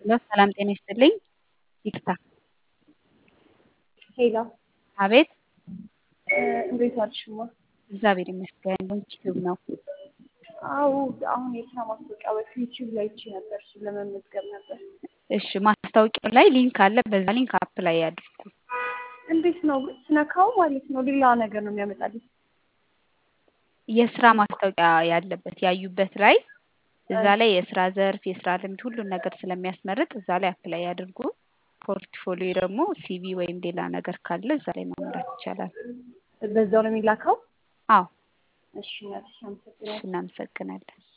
ሄሎ ሰላም ጤና ይስጥልኝ። ይቅርታ ሄሎ አቤት እንዴት ዋልሽማ? እግዚአብሔር ይመስገን። ዩቲዩብ ነው። አዎ አሁን የስራ ማስታወቂያ በዩቲዩብ ላይ አይቼ ነበር። እሱን ለመመዝገብ ነበር። እሺ ማስታወቂያው ላይ ሊንክ አለ። በዛ ሊንክ አፕላይ ያድርጉ። እንዴት ነው ስነካው ማለት ነው ሌላ ነገር ነው የሚያመጣልኝ? የስራ ማስታወቂያ ያለበት ያዩበት ላይ እዛ ላይ የስራ ዘርፍ፣ የስራ ልምድ ሁሉን ነገር ስለሚያስመርጥ እዛ ላይ አፕላይ ያድርጉ። ፖርትፎሊዮ ደግሞ ሲቪ ወይም ሌላ ነገር ካለ እዛ ላይ ማምራት ይቻላል። በዛው ነው የሚላከው? አዎ እሺ እናትሽ እሺ አመሰግናለሁ። እናመሰግናለን።